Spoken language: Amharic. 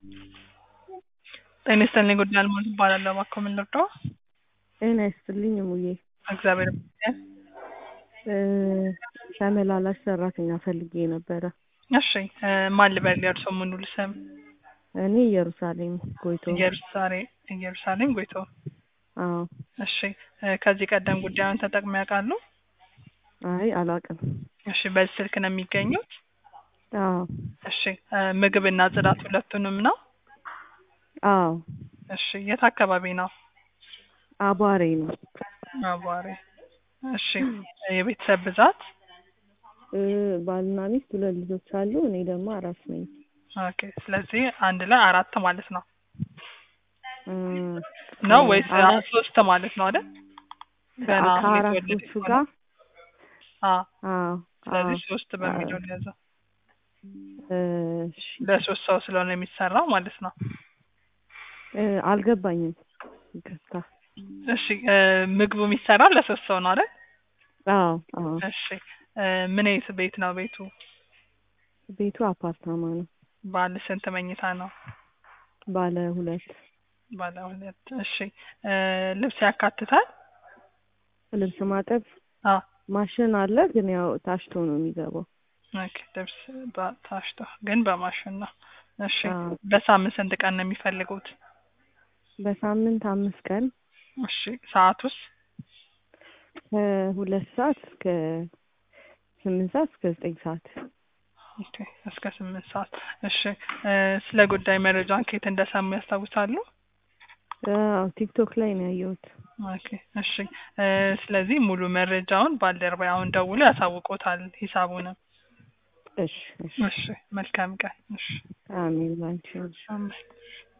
ጤና ይስጥልኝ ጉዳይ አልሞት እባላለሁ። እባክዎ ምን ልርዳዎ? ጤና ይስጥልኝ እሙዬ። እግዚአብሔር ይመስገን። እ ተመላላሽ ሰራተኛ ፈልጌ ነበረ። እሺ እ ማን ልበል የእርስዎ ሙሉ ስም? እኔ ኢየሩሳሌም ጎይቶ። ኢየሩሳሌም ኢየሩሳሌም ጎይቶ። አዎ። እሺ እ ከዚህ ቀደም ጉዳዩን ተጠቅመው ያውቃሉ? አይ አላውቅም። እሺ በዚህ ስልክ ነው የሚገኙት? አዎ። እሺ እ ምግብና ጽዳት ሁለቱንም ነው? አዎ። እሺ የት አካባቢ ነው? አቧሬ ነው። አቧሬ። እሺ የቤተሰብ ብዛት? እ ባልና ሚስት ሁለት ልጆች አሉ። እኔ ደግሞ አራስ ነኝ። ኦኬ ስለዚህ አንድ ላይ አራት ማለት ነው እ ነው ወይስ አራት ሶስት ማለት ነው አይደል? ገና ከአራቶቹ የተወለደ ጋር አዎ አዎ ስለዚህ አዎ ሶስት በሚለው ሊያዘው እ እሺ ለሶስት ሰው ስለሆነ የሚሰራው ማለት ነው። እ አልገባኝም። ይቅርታ። እሺ እ ምግቡ የሚሰራው ለሶስት ሰው ነው አይደል? አዎ አዎ እሺ እ ምን አይነት ቤት ነው ቤቱ? ቤቱ አፓርታማ ነው። ባለ ስንት መኝታ ነው? ባለ ሁለት ባለ ሁለት። እሺ እ ልብስ ያካትታል? ልብስ ማጠብ አዎ ማሽን አለ፣ ግን ያው ታሽቶ ነው የሚገባው። ኦኬ ልብስ በ- ታሽቶ ግን በማሽን ነው። እሺ አዎ በሳምንት ስንት ቀን ነው የሚፈልጉት? በሳምንት አምስት ቀን እሺ ሰዓቱስ? ከሁለት ሰዓት እስከ ስምንት ሰዓት እስከ ዘጠኝ ሰዓት ኦኬ እስከ ስምንት ሰዓት። እሺ እ ስለ ጉዳይ መረጃን ከየት እንደሰሙ ያስታውሳሉ? አዎ ቲክቶክ ላይ ነው ያየሁት። ኦኬ እሺ እ ስለዚህ ሙሉ መረጃውን ባልደረባዬ አሁን ደውሎ ያሳውቆታል ሂሳቡንም። እሺ እሺ እሺ መልካም ቀን። እሺ አሜን ባንቺ አሜን።